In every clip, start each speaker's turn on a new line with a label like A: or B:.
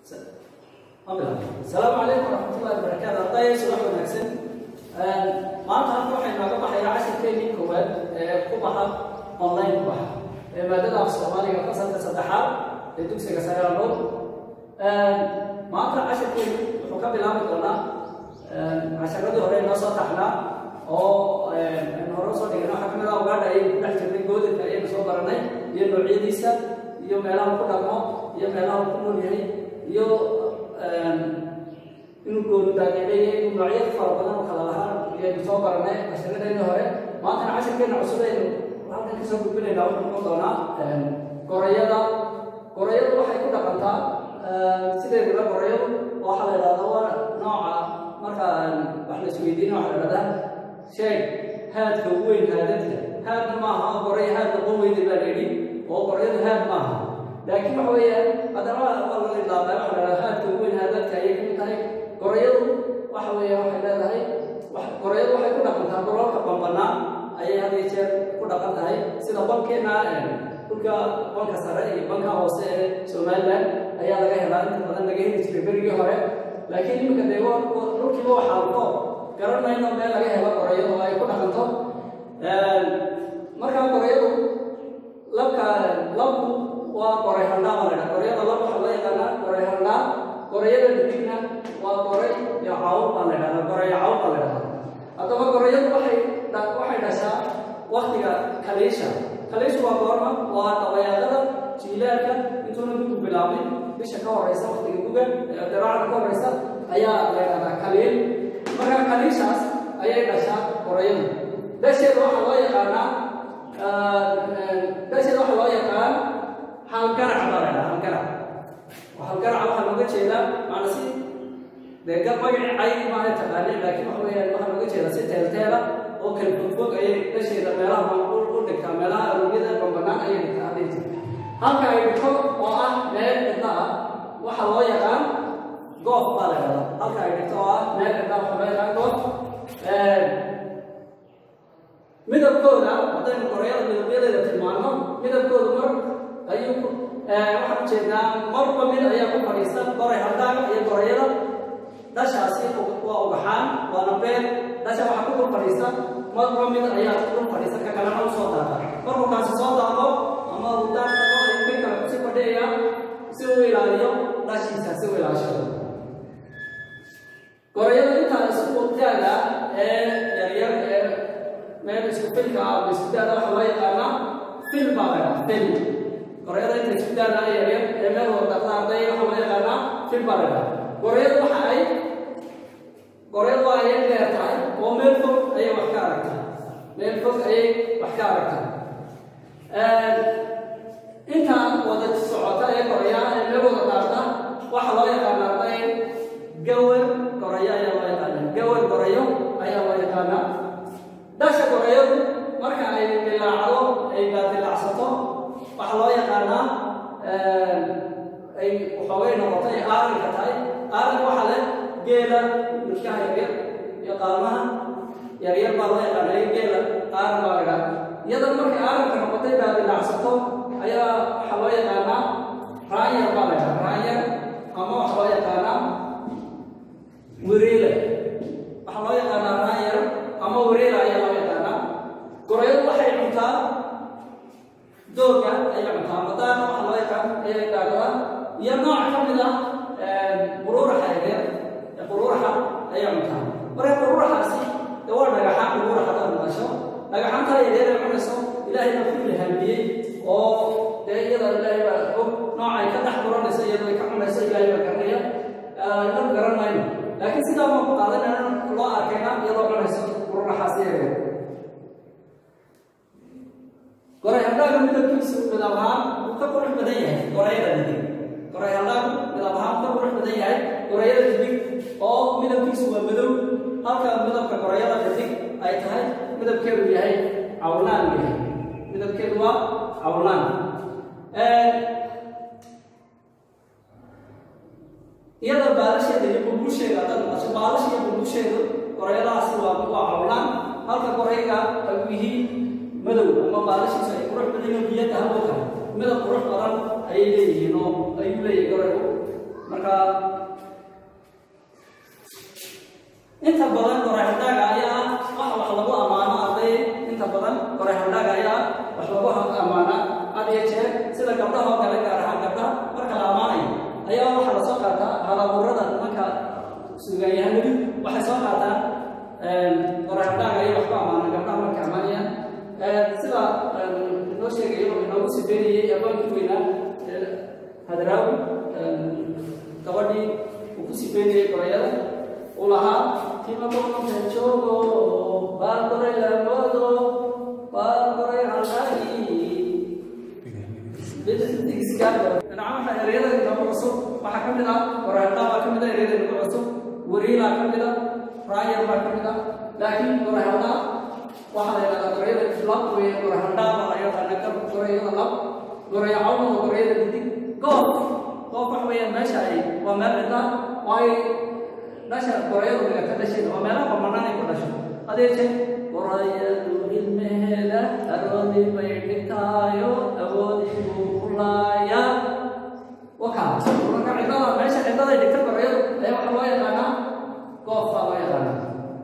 A: asalaamu calaykum waraxmatullahi wabarakaatu arday subax wanaagsan maanta halka waxay nooga baxayaa cashirkeennii koowaad ee ku baxa online ku baxa ee maadada af soomaaliga fasalka saddexaad ee dugsiga sagaalood maanta cashirkeenu wuxuu ka bilaabi doonaa casharadii hore noo soo taxnaa oo aynu hore usoo dhigna waxaa kamid ah ugaadha ayaynu ku dhex jirnay goodadka ayaynu soo baranay iyo noocyadiisa iyo meelaha uu ku dhaqmo iyo meelaha uu ku nool yahay iyo inuu goonudaageedeeyo inuu noocyada fara badan oo kala lahaa ayaynu soo baranay casharadeenii hore maantana cashirkeena cusub aynu halkan kasoo gudbinaynaa wuxuu noqon doonaa gorayada gorayadu waxay ku dhaqantaa sideeduna gorayadu waxaa la idhahdaa waa nooca marka wax la isweydiina waxaa la idhahdaa sheeg haadka ugu weyn haadadka haadna maaha goray haad noqon weyda baa la yidhi oo gorayadu haad maaha laakiin waxa weeyaan haddana waa laga idlaabaa waxa la idhahdaa haadka ugu weyn haadadka ayay kamid tahay gorayadu waxa weeya waxay leedahay gorayadu waxay ku dhaqantaa golalka bambanaa ayay had iyo jeer ku dhaqan tahay sida bankeena dhulka banka sare iyo banka hoose ee somaliland ayaa laga helaa inta badan laga heli jiray berigii hore laakiin iminka dee dhulkiiba waxaa ko garan mayno meel laga helo gorayadu oo ay ku dhaqanto markaa gorayadu labka labku waa goray handhaa baa la dhaha gorayada lab waxaa loo yaqaanaa goray handhaa gorayada dhidigna waa goray iyo cawl baa la dhahdaa goray cawl baa la dhahdaa haddaba gorayadu waxay waxay dhashaa waktiga kaliisha kaliishu waa goorma waa dabayaaqada jiilaalka intuuna gugu bilaabin bisha ka horeysa waktiga guga diraacda ka horeysa ayaa la yidhahdaa kaliil marka kaliishaas ayay dhashaa gorayadu dasheeda waxaa loo yaqaanaa dasheeda waxaa loo yaqaan halgarac baa la yidhaha halgarac halgaraca waxaa looga jeedaa macna si dee gab magacii cayn maaha taqaaneen laakiin waxa weeyaan waxaa looga jeedaa si teelteela oo kala fogfog ayay dasheeda meelaha u dhigtaa meelaha arogyada bambanaan ayay dhigtaa hadday jirta halka ay dhigto oo ah meel cidla ah waxaa loo yaqaan goof baa la yidhahdaa halka ay dhigto oo ah meel cidla waxaa loo yaqaan goof midabkooda haddaynu korayada midabyadeeda tilmaano midabkooda mar ayuu waxaan ujeednaa marba mid ayaa ku fadhiista goray haldaaga iyo gorayada dashaasi waa ugaxaan waana beer dasha waxaa ku dul fadhiista marba mid ayaa ku dul fadhiista ka kalena u soo daata markuu kaasi soo daaqo ama uu daan tago ayuu kan kale kusi fadhiyayaa si uu ilaaliyo dhashiisa si uu ilaashado gorayada intaa isku daaga ee yaryar ee meel isku filka ah ama isku daada waxaa loo yaqaanaa fil baa la dhaha fil gorayada inta isku daada yaryar ee meel wada dhaqda arday waxaa loo yaqaanaa fil baa la dhaha gorayadu waxa ay gorayadu waa ayay dheer tahay oo meel fog ayay wax ka aragtaa meel fog ayay wax ka aragtaa inta wada socota ee gorayaa ee meel wada dhaarta waxaa loo yaqaanaa arday gawar gorayo ayaa loo yaqaanaa gawar gorayo ayaa loo yaqaanaa dasha gorayadu marka ay dilaacdo ay baadilacsato waxaa loo yaqaanaa ay waxoogay noqoto ay aaranka tahay aaranka waxaa leh geela midkaha yaryar iyo qaalmaha yaryar baa loo yaqaanaa geela aaran baa lagaa iyada markay aaranka noqotay baadilacsato ayaa waxaa loo yaqaanaa raanyar baa lagaa raanyar ama waxaa loo yaqaanaa wiriile waxaa loo yaqaanaa raanyar ama wiriila ayaa loo yaqaanaa gorayadu waxay cuntaa dooga ayay cuntaa madaana waxaa loo yaqaan ayay gaagadaa iyo nooc ka mid ah quruuraxa yaryar ee quruuraxa ayay cuntaa marka quruuraxaasi dee waa dhagaxaan quruuraxa hadaad maqasho dhagaxaantaa yaryar ay cunayso ilaahay baa ku ilhaamiyey oo dee iyada ilaahay baa og noocay ka dhex buranayso iyadoo ay ka cunayso ilaahay baa garanaya nan garan mayno laakiin sidaa maa ku qaadanayna loo arkayna iyadoo cunayso quruuraxaasi yaryar goray haldaaga midabkiisu midab ahaan uu ka qurux badan yahay gorayada didig goray haldaagu midab ahaan ka qurux badan yahay gorayada didig oo midabkiisu waa madow halka midabka gorayada didig ay tahay midabkeedu yahay cawlaan yahay midabkeedu waa cawlaan iyada baalasheeda iyo bulbusheeda haddaad maqasho baalasha iyo bulbusheedu gorayadahaasi waa waa cawlaan halka gorayga ay yihiin madow ama baalashiisa ay qurux badan yihiin biyada halka kale midab qurux badan ayay leeyihiin oo ayuu leeyahay goraygu marka inta badan qoraaxdaaga ayaa waxa wax lagu ammaano arday inta badan qoraaxdaaga ayaa wax lagu ammaana had iyo jeer sida gabdhaha oo kale gaar ahaan gabdhaha marka la ammaanayo ayaa waxaa la soo qaataa halabuurada marka sugayahanadu waxay soo qaataan qoraaxdaaga iyo waxku ammaana gabdhaha marka ammaanayaan sida inoo sheegayo inoogu sibeynayay abaankii weynaa hadraawi gabadhii uu ku sibeynayay qorayada uu lahaa timaboonka joogo baa koray lamoodo baa koray halagi nacamaha ereyada inoogu cusub waxaa ka mid ah qoraaxdaa baa ka mid ah ereyada inoogu cusub wariilaa ka mid ah raayar baa ka mid ah laakiin qoraaxdaa waxaa la yidhahdaa gorayada lab weeye gorahandhaa baa la yaqaana gorayada lab goraya cawna waa gorayada didig goof goof wax weeyaan meesha ay waa meel cidla oo ay dhasha gorayadu dhigata dhasheeda waa meelaha bannaan ay ku dhasho hadee jeer gorayadu ilmaheeda aroodi bay dhigtaayo awoodii buu ku laaya wakaa marka cidlada meesha cidladay dhigta gorayadu ayaa waxaa loo yaqaanaa goof baa loo yaqaanaa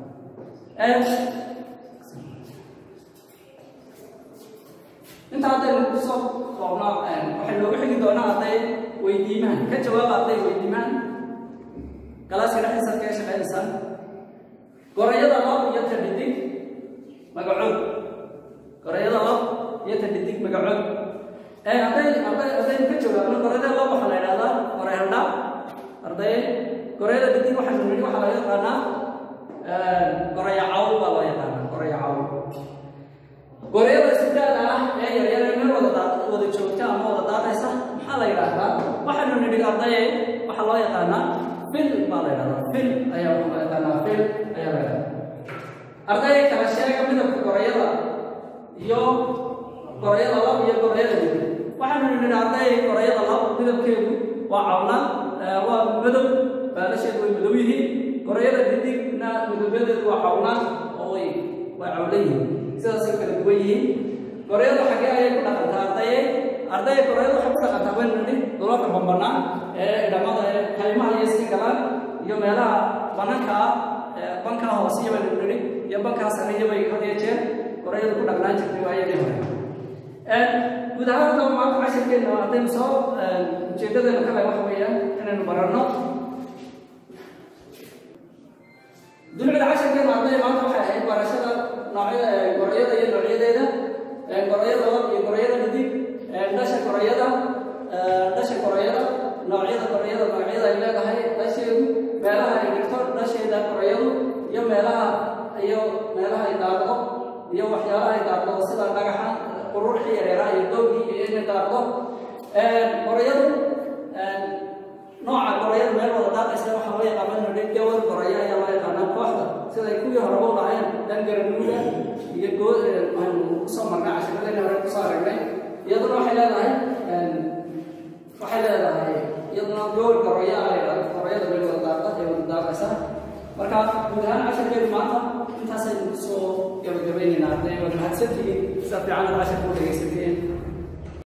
A: inta haddaynu kusoo koobnaa waxay noogu xigi doonaa arday weydiimahan ka jawaaba arday weydiimahan galaaska dhexdiisa kaga shaqaynaysaan gorayada lab iyo ta dhidig magacood gorayada lab iyo ta dhidig magacood arday arday haddaynu ka jawaabno gorayada lab waxaa la yidhahdaa goray haldha arday gorayada dhidig waxaanu nidhi waxaa laga yaqaanaa goraya cawl baa loo yaqaanaa goraya cawl gorayada sidaada ah ee yaryar ee meel wada wada joogta ama wada daadaysa maxaa la yidhaahdaa waxaanu nidhi ardaye waxaa loo yaqaanaa fil baa la yidhahdaa fil ayaa waxaa loo yaqaanaa fil ayaa la yidhahdaa arday kala sheega midabka gorayada iyo gorayada lab iyo gorayada dig waxaanu nidhi arday gorayada lab midabkeedu waa cawna waa madow baalasheedu way madow yihiin gorayada didigna midabyadeedu waa cawna oo way way cawlan yihiin sidaasay kala duwan yihiin gorayada xaggee ayay ku dhaqantaa ardaye arday gorayada waxay ku dhaqantaa waynu nidhi dulalka bambanaan ee idhamada ee kaymaha iyo iska galaan iyo meelaha bananka ah bankaa hoosiya baynu nidhi iyo bankaa sariya bay had iyo jeer gorayada ku dhaqnaan jirtay waayadii hore guud ahaan hadaba maanta cashirkeena haddaynu soo ujeedadeenu kale waxa weeyaan inaynu baranno dulcida cashirkeena arday maanta waxay ahayd barashada noocyada gorayada iyo noocyadeeda gorayada lab iyo gorayada midig dhasha gorayada dhasha gorayada noocyada gorayada magacyada ay leedahay dhasheedu meelaha ay dhigto dhasheeda gorayadu iyo meelaha iyo meelaha ay daaqdo iyo waxyaalaha ay daaqdo sida dhagaxa quruurxii yareeraha iyo doogii iyo inay daaqdo gorayadu nooca gorayada meel wada daaqaysa waxaa loo yaqaana inuu dhig gawar goraya ayaa loo yaqaanaa kooxda siday kuwii horeba u lahayn dangaranuuga iyo good aynu kusoo marnay cashiradayna hore kusoo aragnay iyaduna waxay leedahay waxay leedahay iyaduna gawar goraya ay gorayada meel wada daaqa ee wada daaqaysa marka guud ahaan cashirkeedu maanta intaasaynu kusoo gabagabaynaynaa hadday wada mahadsantihiin sida fiican ad cashirka u dhegaysateen